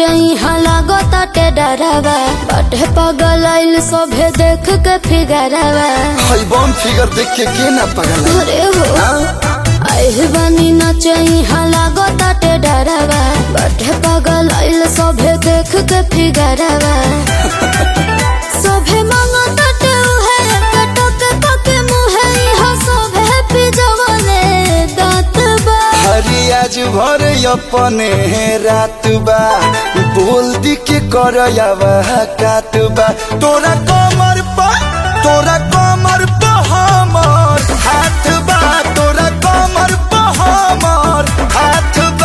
नचई लागो ताटे डरावा बाटे पगल आइल सभे देख के फिगरावा हई बम फिगर देख के के ना पगल अरे हो आइल बानी नचई लागो ताटे डरावा बाटे पगल आइल सभे देख के फिगरावा सभे मांगो ताटे उहे कटक पके मुहे इहा सभे पिजवले दांत बा हरी आज भर अपने रात बा बोल दी के कर कात बा तोरा कमर पा तोरा कमर पा हमर हाथ बा तोरा कमर पा हमर हाथ बा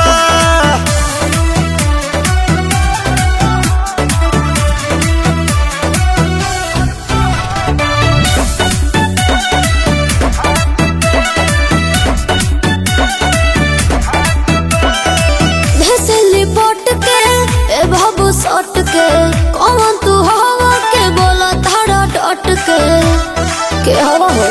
भेसली पोट के ए बाबू सट के कौन तू हवा के बोला धारा डट के के हवा हो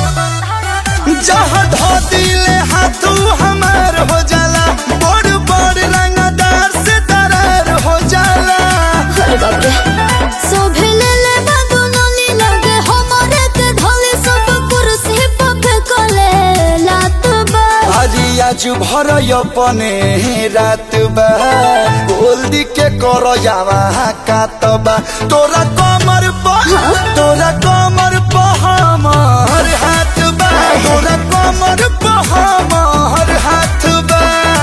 जहाँ धो दिले हाथू हमार हो जाला बड़ बड़ रंगदार से दरार हो जाला अरे बाप रे सोभे ले ले बाबू नली लगे हमारे के धोले सब कुर्सी पे फेंकले लात बा हरी आज भर अपने रात बा बोल दी के कर जावा कातबा तोरा कमर पा तोरा कमर पा हमर हाथ बा तोरा कमर पा हमर हाथ बा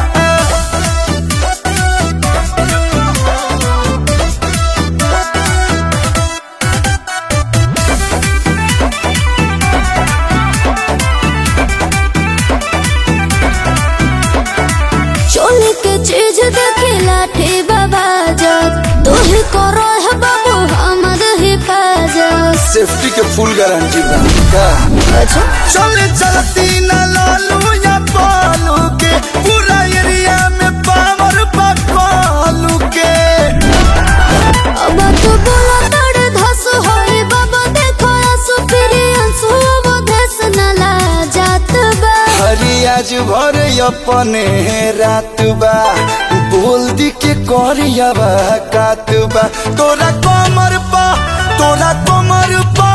चोली के चीज देखी लाठी बाबा जब तू ही करो है बाबू हमर हिफाजत सेफ्टी के फुल गारंटी बा का अच्छा चले चलती न लालू या पालू के पूरा एरिया में पावर बकालू के अब तू बोला तड़ धस होई बाबा देखो आंसू फिरी आंसू अब धस न ला जात बा हरी आज भर अपने रात बा बोल दी के करिया बा कात बा तोरा कमर पा तोरा कमर पा